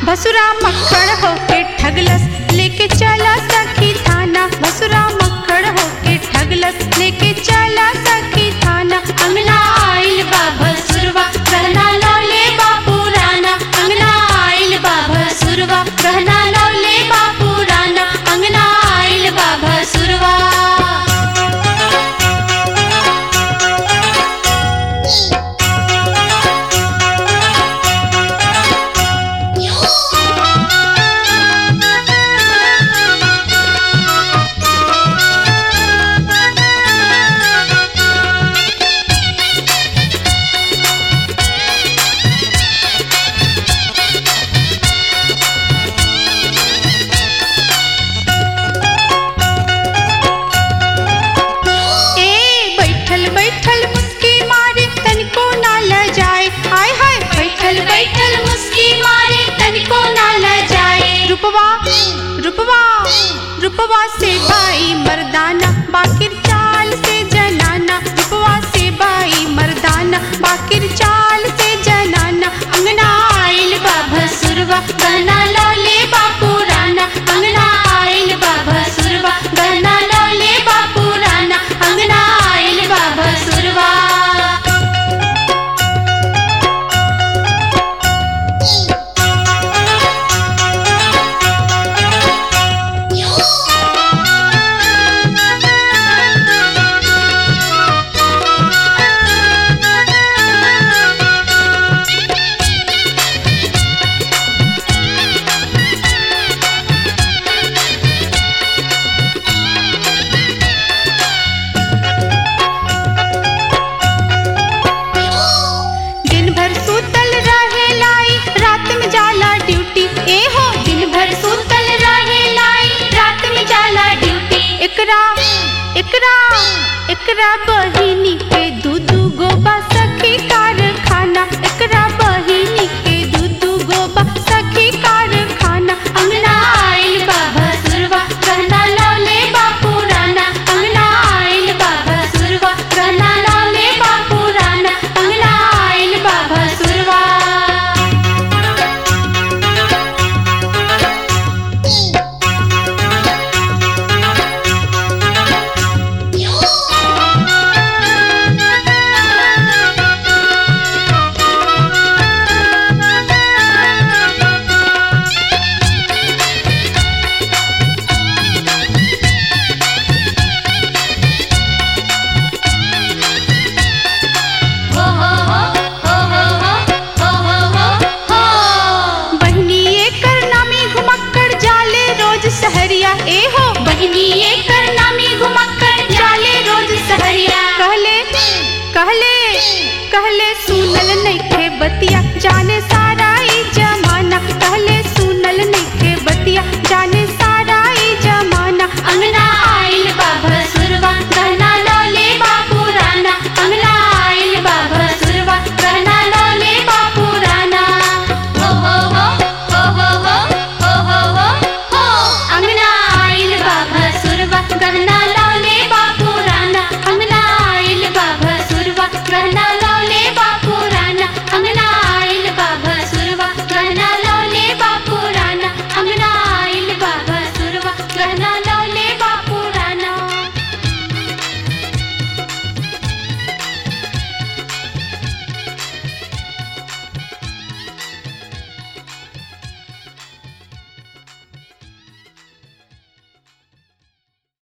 भसुरा मक्खड़ होके ठगलस लेके चला सखी थाना भसुरा मक्खड़ होके ठगलस लेके चला सखी थाना अंगना आइल बा भसुरवा गहना लौले बा पुराना अंगना आइल बा भसुरवा गहना लौले बा पुराना अंगना आइल बा भसुरवा ए बैठल बैठल मुस्की मारे तनिको ना ल जाए आय हाय बैठल बैठल मुस्की मारे तनिको ना ल जाए रुपवा रुपवा रुपवा से भाई मर्दाना बाकिर चाल से जनाना रुपवा से भाई मर्दाना बाकिर चाल से जनाना अंगना आइल बा भसुरवा गहना लौले बा पुराना अंगना आइल बा भसुरवा गहना लौले बा पुराना अंगना आइल बा भसुरवा दिन भर सूतल रहे लाई रात में जाला ड्यूटी ए हो दिन भर सूतल रहे लाई रात में जाला ड्यूटी एकरा एकरा एकरा बहिनी के दू दू गो बा सखी कारखाना एकरा बहिनी के दू दू गो बा सखी कारखाना अंगना आइल बा भसुरवा कहना लौले बा पुराना अंगना आइल बा भसुरवा कहना लौले बा पुराना अंगना आइल बा भसुरवा बहिनी एकर नामी घुमक्कड़ जाले रोज सहरिया ए हो बहिनी एकर नामी घुमक्कड़ जाले रोज सहरिया कहले कहले कहले सुनल नइखे बतिया जाने सा